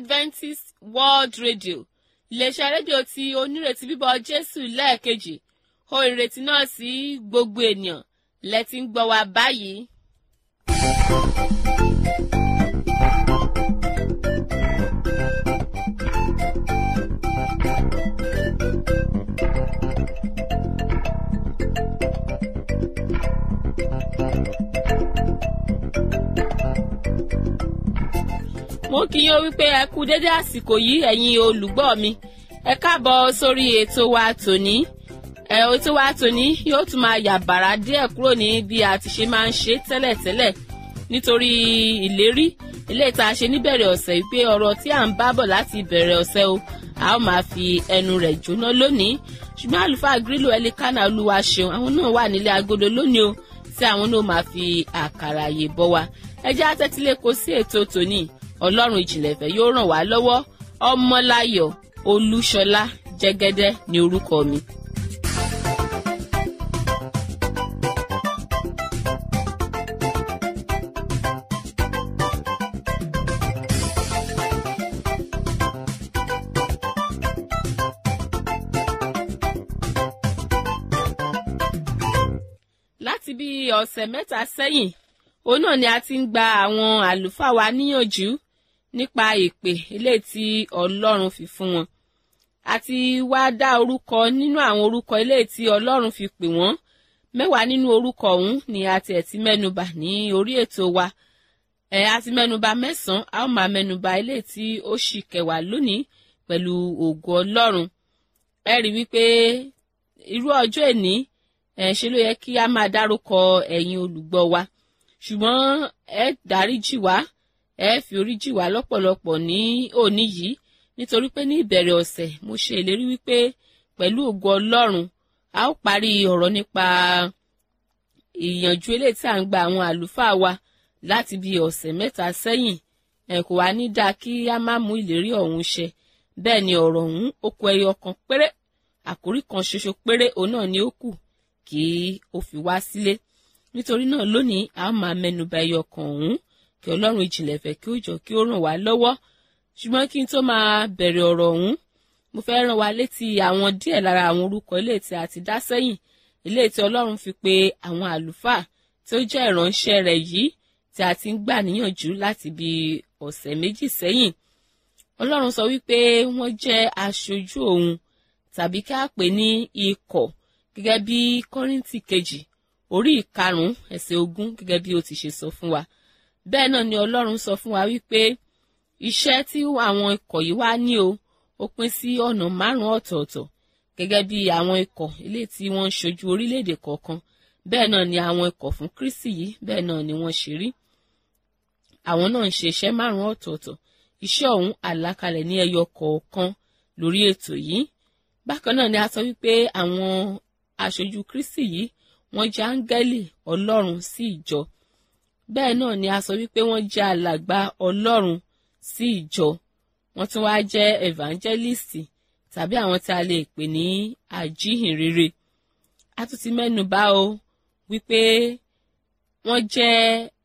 adventist world radio iléeṣẹ́ rédíò tí onírètí bíbọ̀ jésù lẹ́ẹ̀kejì ó ìrètí náà sí gbogbo ènìyàn lẹ́tí ń gbọ́ wa báyìí. mo kí yín ó wípé ẹ kú dédé àsìkò yìí ẹ̀yin olùgbọ́ mi ẹ káàbọ̀ sórí ètò wa tòní ẹ ètò wa tòní yóò tún máa yà bàrà díẹ̀ kúrò ní bí a ti ṣe máa ń ṣe tẹ́lẹ̀tẹ́lẹ̀ nítorí ìlérí ilé ìta ṣe níbẹ̀rẹ̀ ọ̀sẹ̀ wípé ọ̀rọ̀ tí à ń bá bọ̀ láti ìbẹ̀rẹ̀ ọ̀sẹ̀ o a ó máa fi ẹnu rẹ̀ jóná lónìí ṣùgbọ́n àlùfáà grílò ẹlikánà olúwa ṣeun àwọn náà wà nílé agodo lónìí o tí àwọn náà máa fi àkàrà àyè bọ́ wa ẹ jẹ́ àtẹ́tílẹ́kọ̀ọ́ sí ètò tòní ọlọ́run ìjìnlẹ̀ fẹ́ yóò ràn wá lọ́wọ́ ọmọláyọ̀ olúṣọlá jẹ́gẹ́dẹ́ ní orúkọ mi. láti bí ọ̀sẹ̀ mẹ́ta sẹ́yìn òun náà ni a ti ń gba àwọn àlùfáà wa níyànjú nípa ìpè eléyìí tí ọlọ́run fi fún wọn àti wá dá orúkọ nínú àwọn orúkọ eléyìí tí ọlọ́run fi pè wọ́n mẹ́wàá nínú orúkọ ọ̀hún ni a tiẹ̀ ti mẹ́nubà ní orí ètò wa ẹ̀ a ti mẹ́nubà mẹ́sàn-án a ó máa mẹ́nubà eléyìí tí ó sì kẹwàá lónìí pẹ̀lú ògo ọlọ́run ẹ rí wípé irú ọjọ́ èní ẹ̀ ṣe ló yẹ kí a máa dárúkọ ẹ̀yin olùgbọ́ wa ṣùgbọ́n ẹ dáríjì wá ẹ fi orí jì wá lọ́pọ̀lọpọ̀ ní òní yìí nítorí pé ní ìbẹ̀rẹ̀ ọ̀sẹ̀ mo ṣe ìlérí wípé pẹ̀lú ògo ọlọ́run a ó parí ọ̀rọ̀ nípa ìyànjú eléyìí tí à ń gba àwọn àlùfáà wa láti bí ọ̀sẹ̀ mẹ́ta sẹ́yìn ẹ kò wá ní dáa kí a má mú ìlérí ọ̀hún ṣẹ bẹ́ẹ̀ ni ọ̀rọ̀ ọ̀hún ó kù ẹyọ kan péré àkórí kan ṣoṣo péré òun náà ni ó kù kí ó fi wá sílé nítorí náà lónìí a máa mẹ́nuba ẹyọ kan ọ̀hún kí ọlọ́run ìjìnlẹ̀ fẹ́ kí ó jọ kí ó ràn wá lọ́wọ́ ṣùgbọ́n kí n tó máa bẹ̀rẹ̀ ọ̀rọ̀ ọ̀hún mo fẹ́ rán wa létí àwọn díẹ̀ lára àwọn orúkọ ilé tí a ti dá sẹ́yìn ilé tí ọlọ́run fi pe àwọn àlùfáà tí ó jẹ́ ìránṣẹ́ rẹ̀ yìí tí a ti ń gbà níyànjú láti bí ọ̀sẹ̀ méjì sẹ́yìn ọlọ́run sọ wípé wọ́n jẹ́ aṣojú òun tàbí ká pè ní ikọ̀ gẹ́gẹ́ bí kọ́ríntì kejì orí ìkarùn-ún ẹsẹ̀ ogún gẹ́gẹ́ bí ó ti ṣe sọ fún wa bẹ́ẹ̀ náà ni ọlọ́run sọ fún wa wípé iṣẹ́ tí àwọn ikọ̀ yìí wá ní o ó pín sí ọ̀nà márùn-ún ọ̀tọ̀ọ̀tọ̀ gẹ́gẹ́ bí àwọn ikọ̀ ilé tí wọ́n ń ṣojú orílẹ̀-èdè kọ̀ọ̀kan bẹ́ẹ̀ náà ni àwọn ikọ̀ fún Kristi yìí bẹ́ẹ̀ náà ni wọ́n ṣe rí àwọn náà ń ṣe iṣẹ́ márùn-ún ọ̀tọ̀ọ̀tọ̀ iṣẹ́ ọ̀hún àlàkalẹ̀ ní ẹyọ kọ̀ọ̀kan lórí ètò yìí bákan náà ni a sọ wípé àwọn aṣojú Kristi yìí wọ́n jẹ́ áńgẹ́lì Ọlọ́run sí ìjọ bẹ́ẹ̀ náà ni a sọ wípé wọ́n jẹ́ alàgbà ọlọ́run sí ìjọ wọ́n tún wá jẹ́ evangelist tàbí àwọn tí a lè pè ní àjíhìnrere a tún ti mẹ́nu bà o wípé wọ́n jẹ́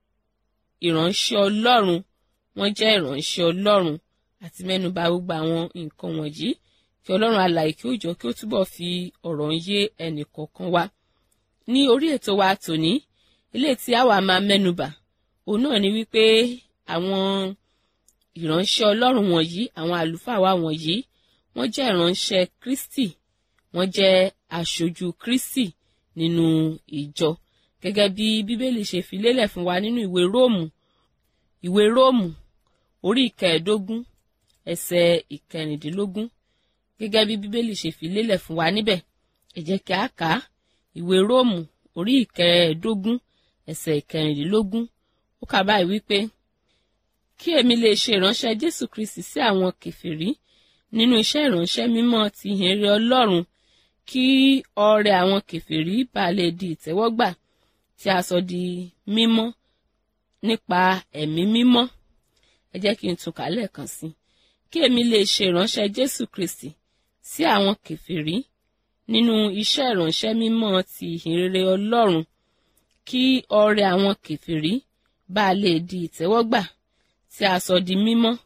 ìránṣẹ́ ọlọ́run wọ́n jẹ́ ìránṣẹ́ ọlọ́run àti mẹ́nu bà gbogbo àwọn nǹkan wọ̀nyí kí ọlọ́run alààyè kí ó jọ kí ó túbọ̀ fi ọ̀rọ̀ ń yé ẹnì kọ̀ọ̀kan wa ní orí ètò wa tòní ilé tí àwa máa mẹ́nubà òun náà ni wípé àwọn ìránṣẹ́ ọlọ́run wọ̀nyí àwọn àlùfáà wa wọ̀nyí wọ́n jẹ́ ìránṣẹ́ Kristi wọ́n jẹ́ aṣojú Kristi nínú ìjọ gẹ́gẹ́ bí bíbélì ṣe fi lélẹ̀ fún wa nínú ìwé róòmù ìwé róòmù orí ìkẹẹ̀ẹ́dógún ẹsẹ̀ ìkẹrìndínlógún gẹ́gẹ́ bí bíbélì ṣe fi lélẹ̀ fún wa níbẹ̀ ẹ jẹ́ kí a kà á ìwé róòmù orí ìkẹẹ̀ẹ́dógún ẹsẹ̀ ìkẹrìndínlógún ó kà báyìí wípé kí èmi lè ṣe ìránṣẹ́ Jésù Kristi sí àwọn kèfèrí nínú iṣẹ́ ìránṣẹ́ mímọ́ ti ìhìnrere Ọlọ́run kí ọrẹ àwọn kèfèrí bá lè di ìtẹ́wọ́gbà tí a sọ di mímọ́ nípa ẹ̀mí mímọ́ ẹ jẹ́ kí n tún kà lẹ́ẹ̀kan sí kí èmi lè ṣe ìránṣẹ́ Jésù Kristi sí àwọn kèfèrí nínú iṣẹ́ ìránṣẹ́ mímọ́ ti ìhìnrere Ọlọ́run kí ọrẹ àwọn kèfèrí bá lè di ìtẹ́wọ́gbà tí a sọ di mímọ́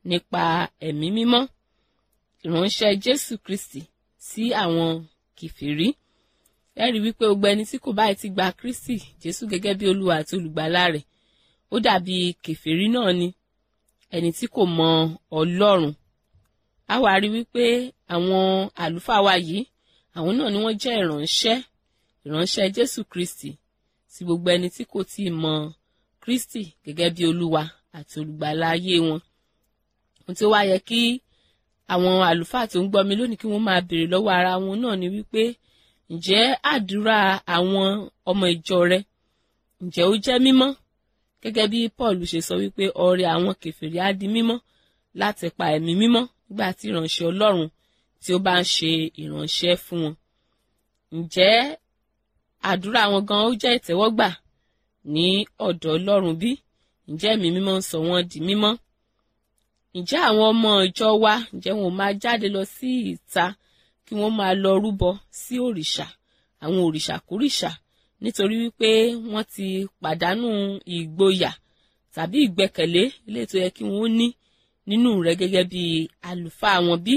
nípa ẹ̀mí mímọ́ ìránṣẹ́ jésù kristi sí àwọn kìfìrí ẹ rí wípé gbogbo ẹni tí kò báyìí ti gba kristi jésù gẹ́gẹ́ bí olúwa àti olùgbàlà rẹ̀ ó dàbí kìfìrí náà ni ẹni tí kò mọ ọlọ́run a wá rí wípé àwọn àlùfáà wa yìí àwọn náà ni wọ́n jẹ́ ìránṣẹ́ ìránṣẹ́ jésù kristi sí gbogbo ẹni tí kò tíì mọ kristi gẹ́gẹ́ bí olúwa àti olùgbàlà ayé wọn ohun tí ó wá yẹ kí àwọn àlùfáà tó ń gbọ́ mi lónìí kí wọ́n máa béèrè lọ́wọ́ ara wọn náà ni wípé ǹjẹ́ àdúrà àwọn ọmọ ìjọ rẹ ǹjẹ́ ó jẹ́ mímọ́ gẹ́gẹ́ bí paul ṣe sọ wípé ọrẹ àwọn kèfèrí á di mímọ́ láti pa ẹ̀mí mímọ́ nígbà tí ìránṣẹ́ ọlọ́run tí ó bá ń ṣe ìránṣẹ́ fún wọn ǹjẹ́ àdúrà wọn gan ó jẹ́ ìtẹ́wọ́gbà ní ọ̀dọ̀ ọlọ́run bí ǹjẹ́ ẹ̀mí mímọ́ ń sọ wọ́n di mímọ́ ǹjẹ́ àwọn ọmọ ìjọ wa ǹjẹ́ wọn ò máa jáde lọ sí ìta kí wọ́n máa lọ rúbọ sí òrìṣà àwọn òrìṣà kórìṣà nítorí wípé wọ́n ti pàdánù ìgboyà tàbí ìgbẹ́kẹ̀lé ilé tó yẹ kí wọ́n ní nínú rẹ̀ gẹ́gẹ́ bí àlùfáà wọn bí.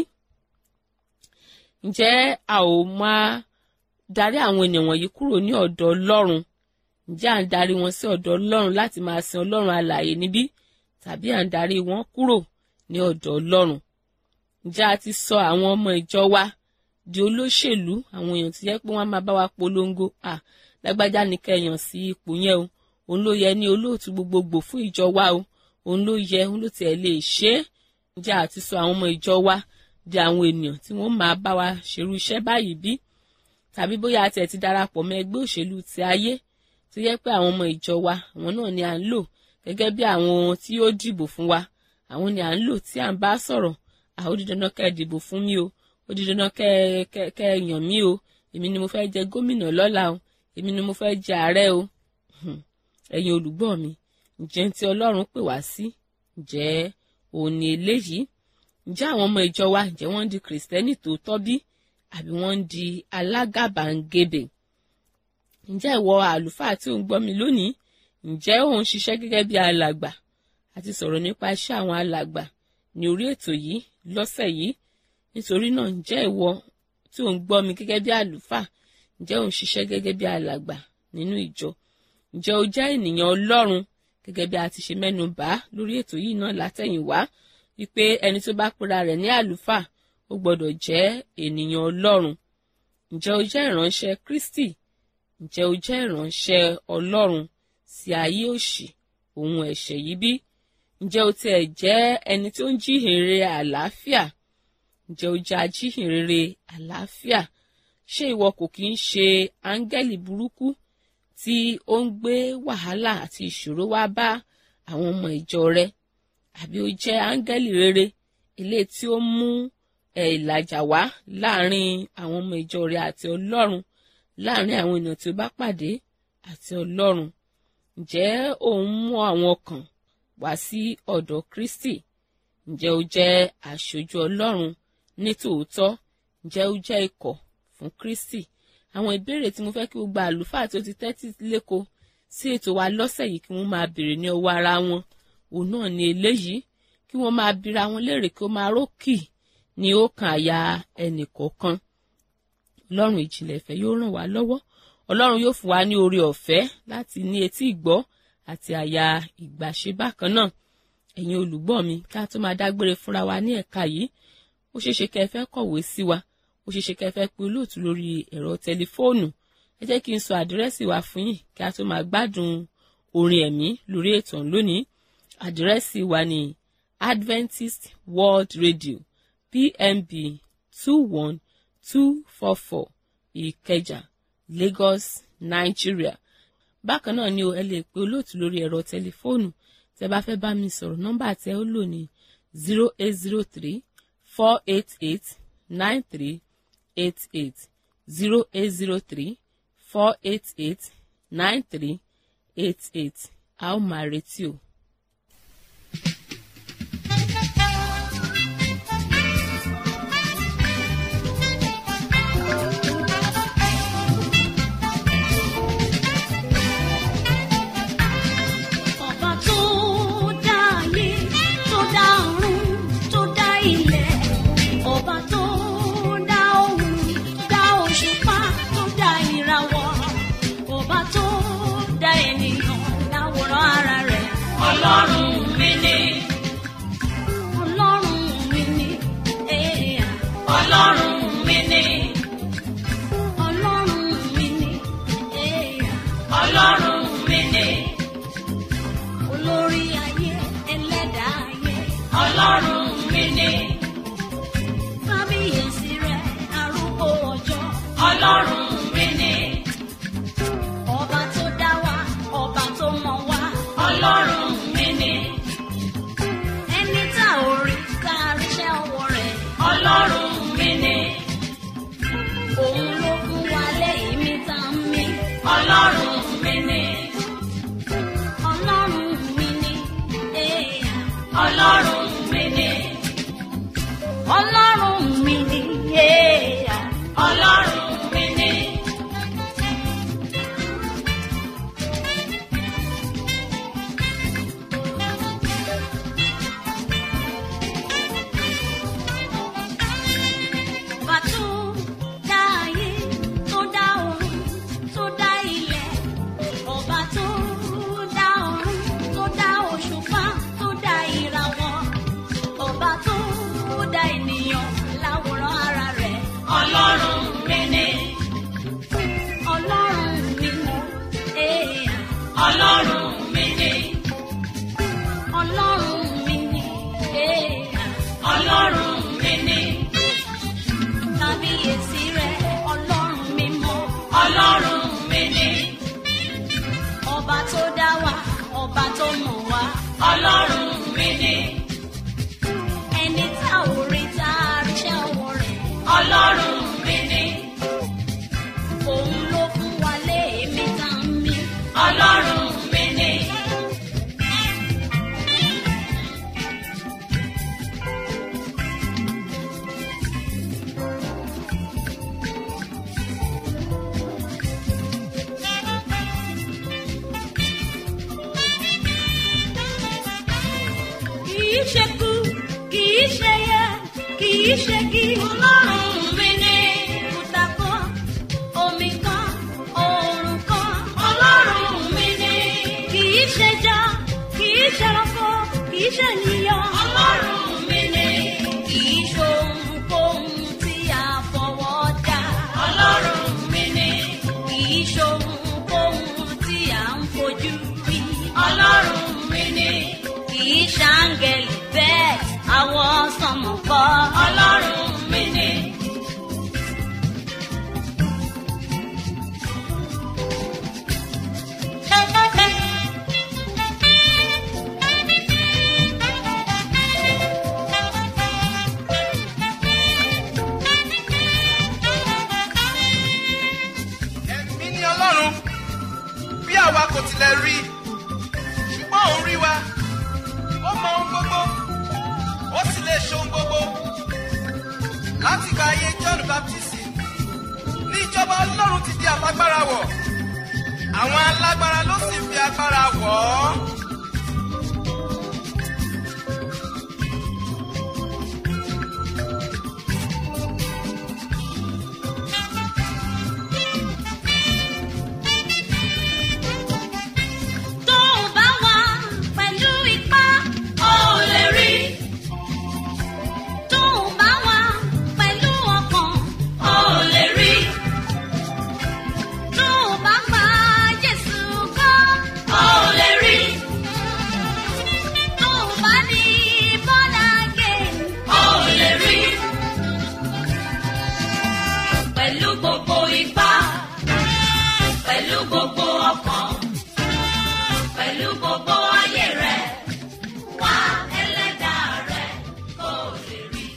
ǹjẹ́ a ò máa darí àwọn ènìyàn wọ̀nyí kúrò ní ọ̀dọ̀ ọlọ́run ǹjẹ́ à ń darí wọn sí ọ̀dọ̀ ọlọ́run láti máa sin ọlọ́run alààyè níbí tàbí à ń darí wọn kúrò ní ọ̀dọ̀ ọlọ́run ǹjẹ́ a ti sọ àwọn ọmọ ìjọ wa di olóṣèlú àwọn èèyàn ti yẹ pé wọ́n máa bá wa polongo à lágbájá ní kẹyàn sí ipò yẹn o òun ló yẹ ní olóòtú gbogbogbò fún ìjọ wa o òun ló yẹ òun ló tiẹ̀ lè ṣe é ǹjẹ́ a ti sọ àwọn ọmọ ìjọ wa di àwọn ènìyàn tí wọ́n máa bá wa ṣerú iṣẹ́ báyìí bí tàbí bóyá a tiẹ̀ ti darapọ̀ mọ́ ẹgbẹ́ òṣèlú ti ayé tó yẹ pé àwọn ọmọ ìjọ wa àwọn náà ni à ń lò gẹ́gẹ́ bí àwọn tí ó dìbò fún wa àwọn ni à ń lò tí à ń bá sọ̀rọ̀ àwọn ó di dandan kẹ́ ẹ dìbò fún mi o ó di dandan kẹ́ ẹ kẹ́ kẹ́ ẹ yàn mí o èmi ni mo fẹ́ jẹ gómìnà lọ́la o èmi ni mo fẹ́ jẹ ààrẹ o ẹ̀yin olùgbọ́ mi ǹjẹ́ tí ọlọ́run pè wá sí ǹjẹ́ òun ni eléyìí ǹjẹ́ àwọn ọmọ ìjọ wa ǹjẹ́ wọ́n ń di kìrìsìtẹ́nì tòótọ́ bí àbí wọ́n ń di alágàbàǹgebè ǹjẹ́ ìwọ àlùfáà tí ò ń gbọ́ mi lónìí ǹjẹ́ òun ṣiṣẹ́ gẹ́gẹ́ bí alàgbà àti sọ̀rọ̀ nípa iṣẹ́ àwọn alàgbà ní orí ètò yìí lọ́sẹ̀ yìí nítorí náà ǹjẹ́ ìwọ tí ò ń gbọ́ mi gẹ́gẹ́ bí àlùfáà ǹjẹ́ òun ṣiṣẹ́ gẹ́gẹ́ bí alàgbà nínú ìjọ ǹjẹ́ o jẹ́ ènìyàn ọlọ́run gẹ́gẹ́ bí a ti ṣe mẹ́nu bà lórí ètò yìí náà látẹ̀yìnwá wípé ẹni tó bá pera rẹ̀ ní àlùfáà ó gbọ́dọ̀ jẹ́ ènìyàn ọlọ́run ǹjẹ́ o jẹ́ ìránṣẹ́ Kristi ǹjẹ́ o jẹ́ ìránṣẹ́ ọlọ́run sí ayé òṣì òun ẹ̀ṣẹ̀ yìí bí ǹjẹ́ o tiẹ̀ jẹ́ ẹni tó ń jíhìnrere àlàáfíà ǹjẹ́ o jẹ́ ajíhìnrere àlàáfíà ṣé ìwọ kò kí ń ṣe áńgẹ́lì burúkú tí ó ń gbé wàhálà àti ìṣòro wá bá àwọn ọmọ ìjọ rẹ àbí o jẹ́ áńgẹ́lì rere ilé tí ó mú ìlàjà wá láàrin àwọn ọmọ ìjọ rẹ àti ọlọ́run láàrin àwọn ènìyàn tí ó bá pàdé àti ọlọ́run ǹjẹ́ òun mú àwọn ọkàn wá sí ọ̀dọ̀ Kristi ǹjẹ́ o jẹ́ aṣojú ọlọ́run ní tòótọ́ ǹjẹ́ o jẹ́ ikọ̀ fún Kristi àwọn ìbéèrè tí mo fẹ́ kí gbogbo àlùfáà tó ti tẹ́tí léko sí ètò wa lọ́sẹ̀ yìí kí wọ́n máa béèrè ní ọwọ́ ara wọn òun náà ni eléyìí kí wọ́n máa bira wọn léèrè kí ó máa rókì ní ọkàn àyà ẹnì kọ̀ọ̀kan ọlọ́run ìjìnlẹ̀ ìfẹ́ yóò ràn wá lọ́wọ́ ọlọ́run yóò fún wa ní oore ọ̀fẹ́ láti ní etí ìgbọ́ àti àyà ìgbàṣe bákan náà ẹ̀yin olùgbọ́ mi ká tó máa dágbére fúnra wa ní ẹ̀ka yìí ó ṣeéṣe kẹ́ ẹ fẹ́ kọ̀wé sí wa ó ṣeéṣe kẹ́ ẹ fẹ́ pe olóòtú lórí ẹ̀rọ tẹlifóònù ẹ jẹ́ kí n sọ àdírẹ́sì wa fún yín kí a tó máa gbádùn orin ẹ̀mí lórí ètò lónìí àdírẹ́sì wa ní Adventist World Radio PMB two one two four four Ìkẹjà Lagos Nigeria bákan náà ni o ẹ lè pe olóòtú lórí ẹ̀rọ tẹlifóònù tẹ́ bá fẹ́ bá mi sọ̀rọ̀ nọ́mbà tẹ́ ó lò ní zero eight zero three four eight eight nine three eight eight zero eight zero three four eight eight nine three eight eight a ó máa retí o. Ọba tó dá ayé tó dá ọ̀run ọlọ́run mi ni. ọba tó dá wa ọba tó mọ̀ wá ọlọ́run mi ni. ẹni tá ò rí tá a ríṣẹ́ ọwọ́ rẹ̀ ọlọ́run mi ni. òun ló fún wa lẹ́yìn mi tá a mí ọlọ́run mi ni. ọlọ́run mi ni. eh, ọlọ́run mi ni. ọlọ́run mi ni. eh, ọlọ́run mi ni. Ọba tó dá ayé, tó dá ọ̀run, tó dá ilẹ̀. Ọba tó dá ọ̀run, tó dá òṣùpá, tó dá ìràwọ̀. Ọba tó dá ènìyàn láwòrán ara rẹ̀. Ọlọ́run mi ni. Ọlọ́run mi ni. Eh, Ọlọ́run mi ni. Ọlọ́run mi ni. Eh, Ọlọ́run mi ni kábíyèsí rẹ ọlọ́run mímọ́ ọlọ́run mi ni. ọba tó dá wa ọba tó mọ̀ wá ọlọ́run mi ni. ẹni tá ò rí tá a ríṣẹ́ ọwọ́ rẹ̀ ọlọ́run mi ni. òun ló fún wa léèmí tá a mí ọlọ́run mi ni. kìí ṣe kú kìí ṣe yẹ kìí ṣe kí. ọlọ́run mi ní. kùtà kan omi kan oòrùn kan. ọlọ́run mi ní. kìí ṣe já kìí ṣe rọ́pò kìí ṣe níyàn. ọlọ́run mi ní. kìí ṣe ohunkóhun tí a fọwọ́ dá. ọlọ́run mi ní. kìí ṣe ohunkóhun tí a ń fojú rí. ọlọ́run mi ní kìí ṣàǹgẹ̀lì bẹ́ẹ̀ àwọn sọmọ kọ́ ọlọ́run mi ni. ẹ̀mí ni ọlọ́run bí àwa kò tilẹ̀ rí ṣùgbọ́n òun rí wa ó mọ ohun gbogbo ó sì lè ṣe ohun gbogbo láti gba ayé john baptist ní ìjọba ọlọ́run ti di alágbára wọ̀ àwọn alágbára ló sì fi agbára wọ̀ ọ́. tó o bá wà pẹ̀lú ipá o lè rí. tó o bá wà pẹ̀lú ọkàn o lè rí. tó o bá pa Jésù gbọ́ o lè rí. tó o bá ní born again o lè rí. pẹ̀lú gbogbo ipá pẹ̀lú gbogbo ọkàn pẹ̀lú gbogbo ayé rẹ̀ wá ẹlẹ́dàá rẹ̀ kó lè rí.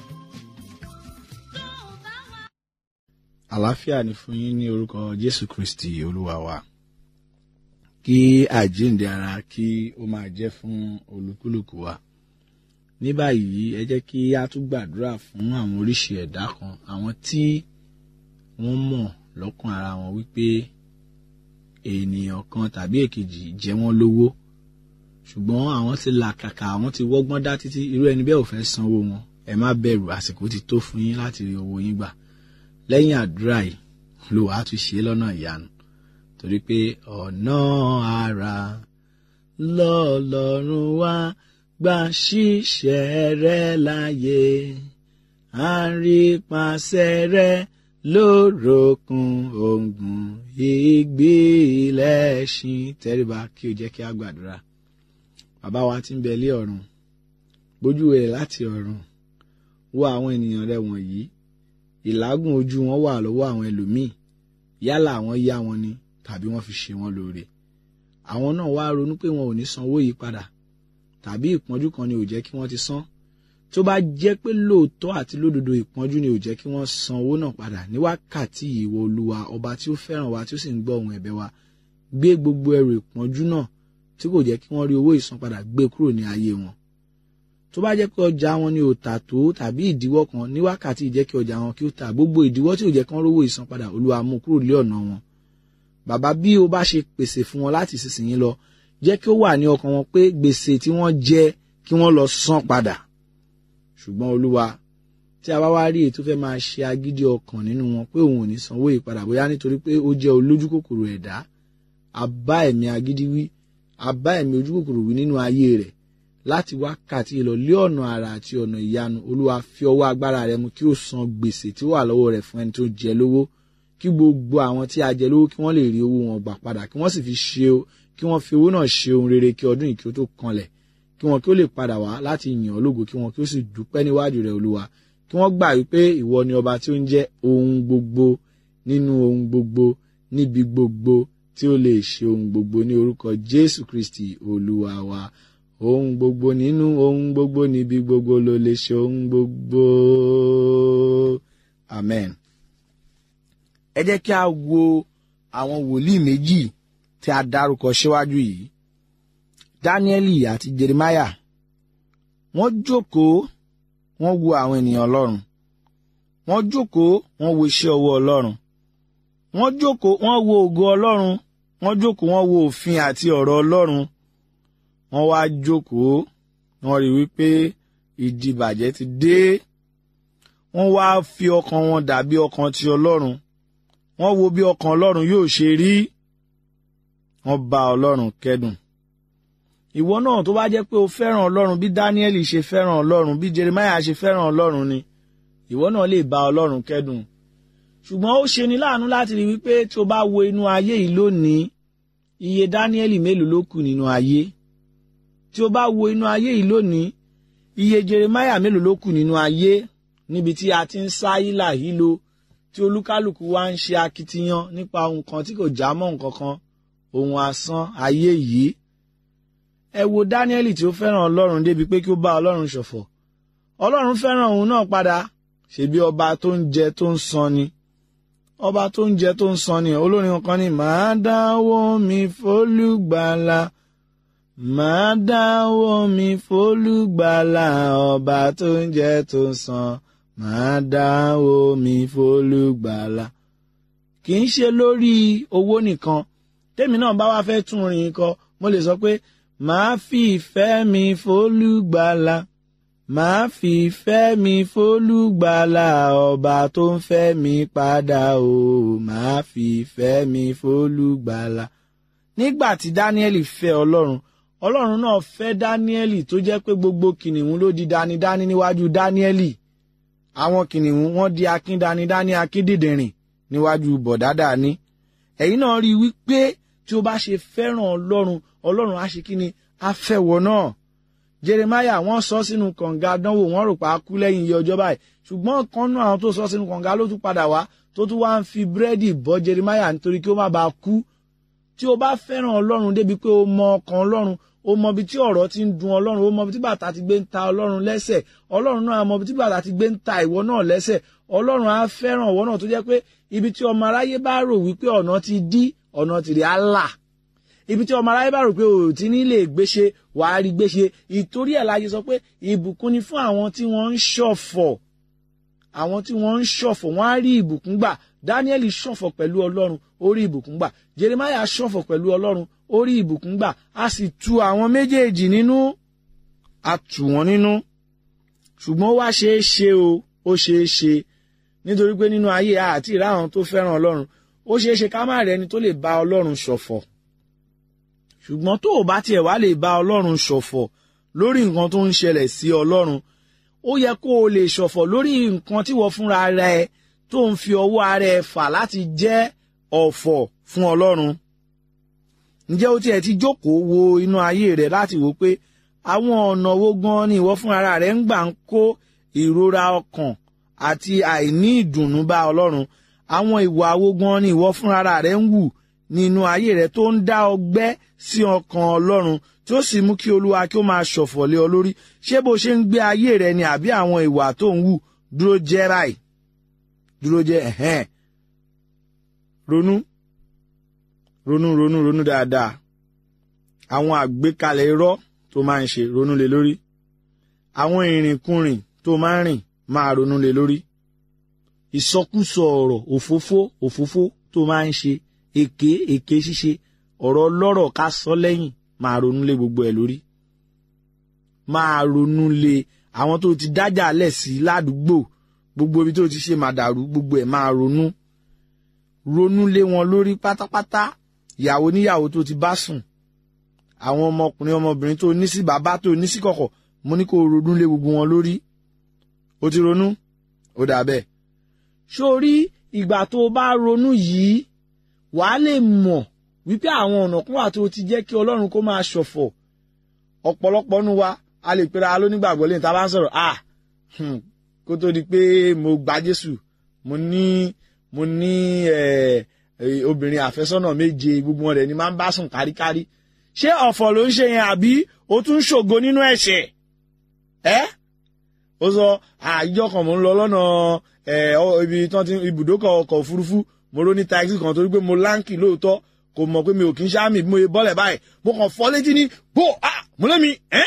tó o bá wà. àlàáfíà ni fún yín ní orúkọ jésù kristi olúwa wa kí àjíǹde ara kí ó máa jẹ́ fún olúkúlùkù wa ní báyìí ẹ jẹ́ kí a tún gbàdúrà fún àwọn oríṣi ẹ̀dá kan àwọn tí wọ́n mọ̀ lọ́kàn ara wọn wípé ènìyàn kan tàbí èkejì jẹ wọ́n lówó ṣùgbọ́n àwọn ti làkàkà àwọn ti wọ́gbọ́n dá títí irú ẹni bẹ́ẹ̀ ò fẹ́ sanwó wọn ẹ má bẹ̀rù àsìkò ti tó fún yín láti rí owó yín gbà lẹ́yìn àdúrà yìí ló wàá tún ṣe é lọ́nà ìyanu torí pé ọ̀nà ara lọ́lọ́run wá gbà ṣiṣẹ́ rẹ láyé à ń rí pàṣẹ rẹ lórokun ògùn ìgbìlẹ̀ṣin tẹríba kí o jẹ́ kí a gbàdúrà bàbá wa tí ń bẹ lé ọ̀run gbójú rẹ̀ láti ọ̀run wo àwọn ènìyàn rẹ wọ̀nyí ìlágùn ojú wọn wà lọ́wọ́ àwọn ẹlòmíì yálà àwọn yá wọn ni tàbí wọ́n fi ṣe wọn lóore àwọn náà wá ronú pé wọn ò ní san owó yìí padà tàbí ìpọ́njú kan ni ò jẹ́ kí wọ́n ti san tó bá jẹ́ pé lóòótọ́ àti lódodo ìpọ́njú ni ò jẹ́ kí wọ́n san owó náà padà ní wákàtí ìwọ olúwa ọba tí ó fẹ́ràn wa tí ó sì ń gbọ́ ohùn ẹ̀bẹ̀ wa gbé gbogbo ẹrù ìpọ́njú náà tí kò jẹ́ kí wọ́n rí owó ìsanpadà gbé kúrò ní ayé wọn tó bá jẹ́ pé ọjà wọn ni ò tà tó tàbí ìdíwọ́ kan ní wákàtí ìjẹ́ kí ọjà wọn kí ó tà gbogbo ìdíwọ́ tí ò jẹ́ kí wọ́n rówó ìsanpadà olúwa mú kúrò lé ọ̀nà wọn bàbá bí o bá ṣe pèsè fún wọn láti ìsinsìnyí lọ jẹ́ kí ó wà ní ọkàn wọn pé gbèsè tí wọ́n jẹ kí wọ́n lọ san padà ṣùgbọ́n olúwa tí a bá wá rí èyí tó fẹ́ máa ṣe agídí ọkàn nínú wọn pé òun ò ní sanwó ìpadà bóyá nítorí pé ó jẹ́ olójú kòkòrò ẹ̀dá a bá ẹ̀mí agídí wí a bá ẹ̀mí ojú kòkòrò wí nínú ayé rẹ̀ láti wákàtí lọ lé ọ̀nà àrà àti ọ̀nà ìyanu olúwa fi ọwọ́ agbára rẹ̀ mú kí ó san gbèsè tí ó wà lọ́wọ́ rẹ̀ fún ẹni tó jẹ lówó kí gbogbo àwọn tí a jẹ lówó kí wọ́n lè rí owó wọn gbà padà kí wọ́n sì fi ṣe kí wọ́n fi owó náà ṣe ohun rere kí ọdún yìí kí ó tó kanlẹ̀ kí wọn kí ó lè padà wá láti yìn ọ́ lógo kí wọn kí ó sì dúpẹ́ níwájú rẹ̀ olúwa kí wọ́n gbà wípé ìwọ ni ọba tí ó ń jẹ́ ohun gbogbo nínú ohun gbogbo níbi gbogbo tí ó lè ṣe ohun gbogbo ní orúkọ jésù kristi olúwa wa ohun gbogbo nínú ohun gbogbo níbi gbogbo ló lè ṣe ohun gbogbo amen. ẹ jẹ́ kí a wo àwọn wòlíì méjì tí a dárúkọ síwájú yìí dáníẹ́lì àti jeremáyà wọ́n jókòó wọ́n wo àwọn ènìyàn ọlọ́run wọ́n jókòó wọ́n wo iṣẹ́ ọwọ́ ọlọ́run wọ́n jókòó wọ́n wo ògo ọlọ́run wọ́n jókòó wọ́n wo òfin àti ọ̀rọ̀ ọlọ́run wọ́n wá jókòó wọ́n rí wípé ìdìbàjẹ́ ti dé wọ́n wá fi ọkàn wọn dàbí ọkàn ti ọlọ́run wọ́n wo bí ọkàn ọlọ́run yóò ṣe rí wọ́n bá ọlọ́run kẹ́dùn ìwọ náà tó bá jẹ́ pé o fẹ́ràn ọlọ́run bí dáníẹ́lì ṣe fẹ́ràn ọlọ́run bí jeremiah ṣe fẹ́ràn ọlọ́run ni ìwọ náà lè bá ọlọ́run kẹ́dùn ṣùgbọ́n ó ṣe ni láàánú láti rí wípé tí o bá wo inú ayé yìí lónìí iye dáníẹ́lì mélòó ló kù nínú ayé tí o bá wo inú ayé yìí lónìí iye jeremiah mélòó ló kù nínú ayé níbi tí a ti ń sá hílà hílo tí olúkálùkù wá ń ṣe akitiyan nípa ohun kan tí kò já mọ́ nǹkan kan ohun asán ayé yìí ẹ wo dáníẹ́lì tí ó fẹ́ràn ọlọ́run débi pé kí ó bá ọlọ́run ṣọ̀fọ̀ ọlọ́run fẹ́ràn òun náà padà ṣebí ọba tó ń jẹ tó ń san ni ọba tó ń jẹ tó ń san ni olórin kan ní màá dáwó mi fólúgbàlà màá dáwó mi fólúgbàlà ọba tó ń jẹ tó ń san màá dáwó mi fólúgbàlà kì í ṣe lórí owó nìkan tèmi náà bá wá fẹ́ tún rìn kọ mo lè sọ pé màá fi ìfẹ́ mi fólúgbàlà màá fi ìfẹ́ mi fólúgbàlà ọba tó ń fẹ́ mi padà o màá fi ìfẹ́ mi fólúgbàlà. nígbà tí dáníẹ́lì fẹ́ ọlọ́run ọlọ́run náà fẹ́ dáníẹ́lì tó jẹ́ pé gbogbo kìnìún ló di danidání níwájú dáníẹ́lì àwọn kìnìún wọ́n di akíndanidání akíndìndìrìn níwájú bọ̀dádàní ẹ̀yin náà rí i wípé tí o bá ṣe fẹ́ràn ọlọ́run ọlọ́run á ṣe kí ni á fẹ́ wọ náà jeremaya wọ́n sọ sínú kànga dánwò wọ́n rò pa á kú lẹ́yìn iye ọjọ́ báyìí ṣùgbọ́n kan náà àwọn tó sọ sínú kànga ló tún padà wá tó tún wá ń fi búrẹ́dì bọ́ jeremaya nítorí kí ó má bàa kú tí o bá fẹ́ràn ọlọ́run débi pé o mọ ọkàn ọlọ́run o mọ ibi tí ọ̀rọ̀ ti ń dun ọlọ́run o mọ ibi tí bàtà ti gbé ń ta ọlọ́run lẹ́sẹ̀ ọlọ́run náà mọ ibi tí bàtà ti gbé ń ta ìwọ náà lẹ́sẹ̀ ọlọ́run á fẹ́ràn ìwọ náà tó jẹ́ pé ibi tí ọmọ aráyé bá rò wípé ọ̀nà ti dí ọ̀nà tìrì á là ibi tí ọmọ aráyé bá rò pé o ti ní lè gbéṣe wàá rí gbéṣe ìtorí ẹ̀ láyé sọ pé ìbùkún ni fún àwọn tí wọ́n ń ṣọ̀fọ̀ àwọn tí wọ́n ń ṣọ̀fọ̀ wọ́n á rí ìbùkún gbà Dáníẹ́lì ṣọ̀fọ̀ pẹ̀lú Ọlọ́run ó rí ìbùkún gbà Jeremáyà ṣọ̀fọ̀ pẹ̀lú Ọlọ́run ó rí ìbùkún gbà a sì tu àwọn méjèèjì nínú a tù wọ́n nínú ṣùgbọ́n ó wá ṣeé ṣe o ó ṣeé ṣe nítorí pé nínú ayé àti ìrá àwọn tó fẹ́ràn Ọlọ́run ó ṣeé ṣe ká má rẹ́ni tó lè bá Ọlọ́run ṣọ̀fọ̀ ṣùgbọ́n tó o bá tiẹ̀ wá lè bá ọlọ́run ṣọ̀fọ̀ lórí nǹkan tó ń ṣẹlẹ̀ sí ọlọ́run ó yẹ kó o lè ṣọ̀fọ̀ lórí nǹkan tí wọ́n fúnra rẹ tó ń fi ọwọ́ ara ẹ fà láti jẹ́ ọ̀fọ̀ fún ọlọ́run ǹjẹ́ o tiẹ̀ ti jókòó wo inú ayé rẹ láti wò pé àwọn ọ̀nà wo gan ni ìwọ fúnra rẹ ń gbà ń kó ìrora ọkàn àti àìní ìdùnnú bá ọlọ́run àwọn ìwà wo gan ni ìwọ fúnra rẹ ń wù nínú ayé rẹ tó ń dá ọgbẹ́ sí ọkàn ọlọ́run tí ó sì mú kí olúwa kí ó máa ṣọ̀fọ̀ lé ọ lórí ṣé bó ṣe ń gbé ayé rẹ ni àbí àwọn ìwà tó ń wù dúró jẹ́ ráì dúró jẹ́ ẹ̀hẹ́n ronú ronú ronú ronú dáadáa àwọn àgbékalẹ̀ irọ́ tó máa ń ṣe ronú lé lórí àwọn ìrìnkúrìn tó máa ń rìn máa ronú lé lórí ìsọkúsọ ọ̀rọ̀ òfófó òfófó tó máa ń ṣe èké èké ṣíṣe ọ̀rọ̀ lọ́rọ̀ ká sọ lẹ́yìn máa ronú lé gbogbo ẹ̀ lórí máa ronú lé àwọn tó ti dájà lẹ̀ sí ládùúgbò gbogbo ibi tó ti ṣe màdàrú gbogbo ẹ̀ máa ronú ronú lé wọn lórí pátápátá ìyàwó níyàwó tó ti bá sùn àwọn ọmọkùnrin ọmọbìnrin tó ní sí bàbá tó ní sí kọ̀kọ̀ mo ní kó ronú lé gbogbo wọn lórí ó ti ronú ó dà bẹ́ẹ̀ sórí ìgbà tó bá ronú yìí wàá lè mọ̀ wípé àwọn ọ̀nà kan wà tó ti jẹ́ kí ọlọ́run kó máa ṣọ̀fọ̀ ọ̀pọ̀lọpọ̀ nu wa a lè pera lónígbàgbọ́ lẹ́yìn tá a bá ń sọ̀rọ̀ ah kó tó di pé mo gba Jésù mo ní mo ní obìnrin àfẹ́sọ́nà méje gbogbo wọn rẹ̀ ni máa ń bá sùn káríkárí ṣé ọ̀fọ̀ ló ń ṣe yẹn àbí ó tún ń ṣògo nínú ẹ̀ṣẹ̀ ẹ́ ó sọ àìjọ kan mò ń lọ lọ́nà ibi tán ti ibùdókọ̀ ọkọ̀ òfurufú mo ró ní taxi kan torí pé mo láǹkì lóòótọ́ kò mọ̀ pé mi ò kí ń ṣáàmì bí mo yẹ bọ́lẹ̀ báyìí mo kàn fọ́ létí ní bó a mo lé mi ẹ́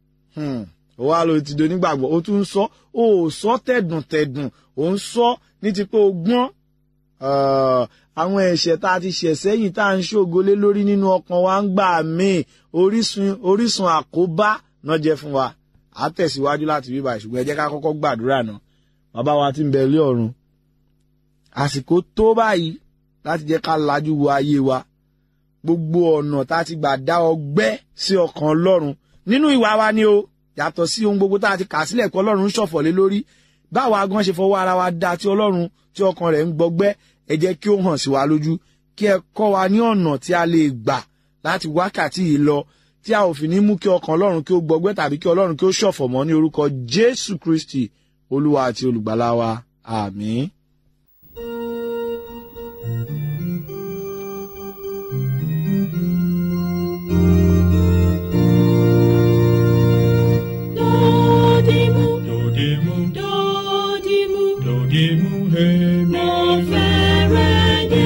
ó wá ló ti do nígbàgbọ́ ó tún ń sọ ó sọ tẹ̀dùn tẹ̀dùn ó ń sọ ní ti pé o gbọ́n àwọn ẹ̀ṣẹ̀ tá a ti ṣẹ̀ sẹ́yìn tá à ń ṣògolé lórí nínú ọkàn wa ń gbà míì orísun orísun àkóbá náà jẹ́ fún wa a tẹ̀síwájú láti bíbá ṣùgbọ́n ẹ jẹ́ ká kọ́kọ́ gbàdúrà náà bàbá wa ti ń bẹ lé ọ̀run àsìkò tó báyìí láti jẹ́ ká lajú wo ayé wa gbogbo ọ̀nà tá a ti gbà dá ọgbẹ́ sí ọkàn ọlọ́run nínú ìwà wa ni o yàtọ̀ sí ohun gbogbo tá a ti kà sílẹ̀ kọ́ ọlọ́run ń ṣọ̀fọ̀ lé lórí báwa gan ṣe fọwọ́ ara wa dá tí ọlọ́run tí ọkàn rẹ̀ ń gbọgbẹ́ ẹ jẹ́ kí ó hàn sí wa lójú kí ẹ kọ́ wa ní ọ̀nà tí a lè gbà láti wákàtí yìí lọ tí a ò fi ní mú kí ọkàn ọlọ́run kí ó gbọgbẹ́ tàbí kí ọlọ́run kí ó ṣọ̀fọ̀ mọ́ ní orúkọ jésù kristi olúwa àti olùgbàlà wa àmín. Dodimu, Dodimu, dodimu, dodimu, hemi. mo fẹ́rẹ̀ dé.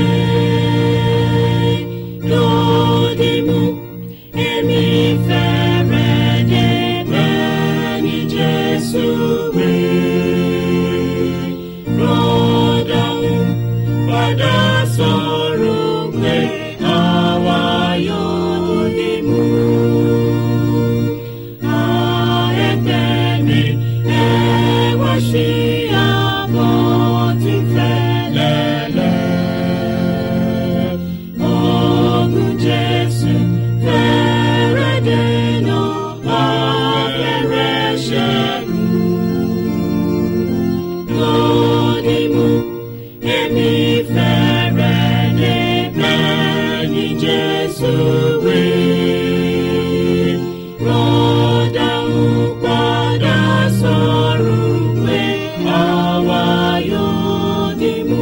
Dodimu, èmi fẹ́rẹ̀ dé bẹ́ẹ̀ ni Jésù wí. Rọ́dàún padà sọ̀rọ̀ pé àwa yóò dìmú. Jesus, we rọ́dà ń padà sọ̀rọ̀ pé àwa yóò dì mú.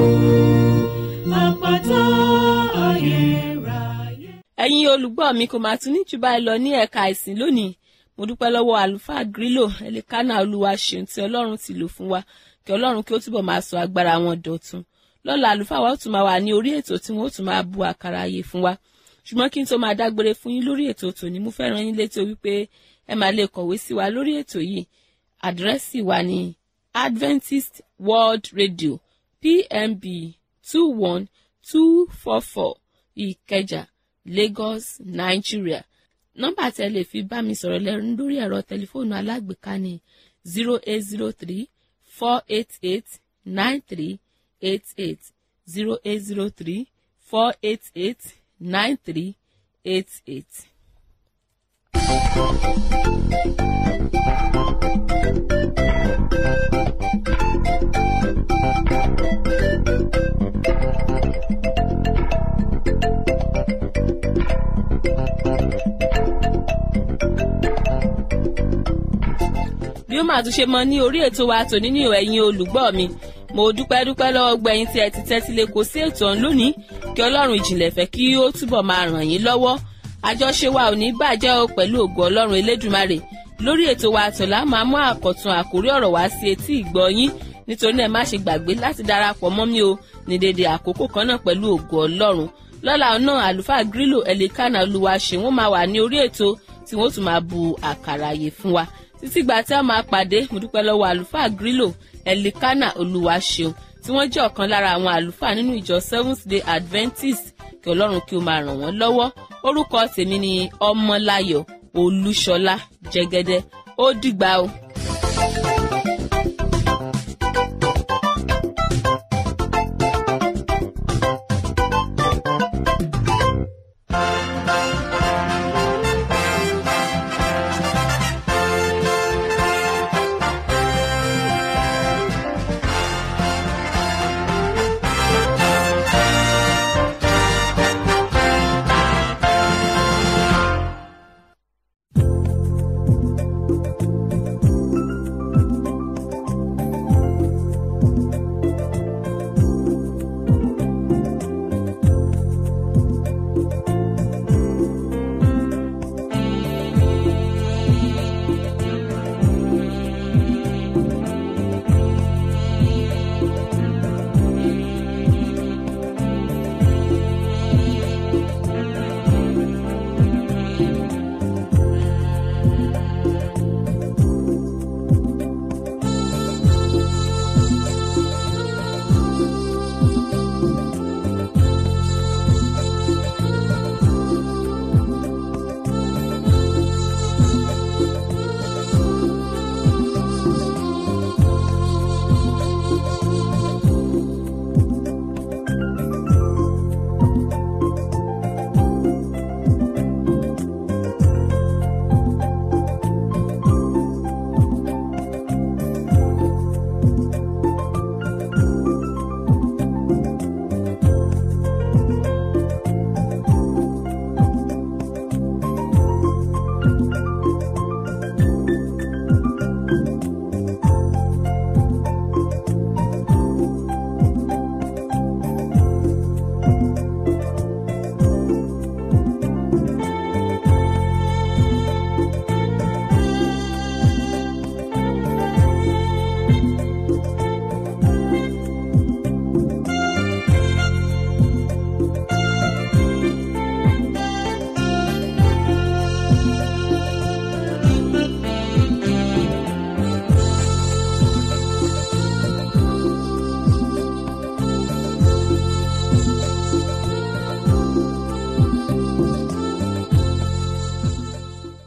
Àpáta ayérayé. ẹ̀yin olùgbọ́ mi kò máa tún ní jù báyìí lọ ní ẹ̀ka ìsìn lónìí mo dúpẹ́ lọ́wọ́ àlùfáà grílò ẹlẹ́kánná olúwa ṣeun tí ọlọ́run ti lò fún wa kí ọlọ́run kí ó túbọ̀ máa sọ agbára wọn dọ̀tun lọ́la àlùfáà wa ó tún máa wà ní orí ètò tí wọ́n ó tún máa bu àkàrà ayé fún wa ṣùgbọ́n kí n tó máa dágbére fún yín lórí ètò tòní mo fẹ́ rán yín létí wípé ẹ máa lè kọ̀wé sí wa lórí ètò yìí àdírẹ́sì wa ní Adventist World Radio PMB two one two four four Ìkẹjà Lagos Nigeria nọ́mbà tẹ́ lè fi bá mi sọ̀rọ̀ lẹ́rú lórí ẹ̀rọ tẹlifóònù alágbèéká ní zero eight zero three four eight eight nine three eight eight zero eight zero three four eight eight nine three eight eight. bí bí ó máa tún ṣe mọ ní orí ètò wa tòní ní ẹ̀yin olùgbọ́ mi mo dúpẹ́ dúpẹ́ lọ́wọ́ gbẹ̀yìn tí ẹ ti tẹ́tí lé kó sí ètò ọ̀hún lónìí kí ọlọ́run ìjìnlẹ̀ fẹ́ kí ó túbọ̀ máa ràn yín lọ́wọ́ àjọṣe wa ò ní bàjẹ́ o pẹ̀lú ògo ọlọ́run elédùmarè lórí ètò wa àtọ̀lá máa mú àkọ̀tun àkórí ọ̀rọ̀ wá sí etí ìgbọ́ yín nítorí náà má ṣe gbàgbé láti darapọ̀ mọ́ mi o ní dédé àkókò kan náà pẹ̀lú ògo ọlọ́run lọ́la náà àlùfáà grílò ẹ̀lẹ́kànnà olúwa ṣe wọ́n máa wà ní orí ètò tí wọ́n tún máa bu àkàrà àyè fún wa títí gbà tí a máa pàdé mo dúpẹ́ lọ́wọ́ àlùfáà grílò ẹ̀lẹ́kànnà olúwa ṣeun tí wọ́n jẹ́ ọ̀kan lára àwọn àlùfáà nínú ìjọ seventh day adventist kí ọlọ́run kí ó máa ràn wọ́n lọ́wọ́ orúkọ tèmi ni ọmọláyọ̀ olúṣọlá jẹgẹdẹ ó dìgbà o.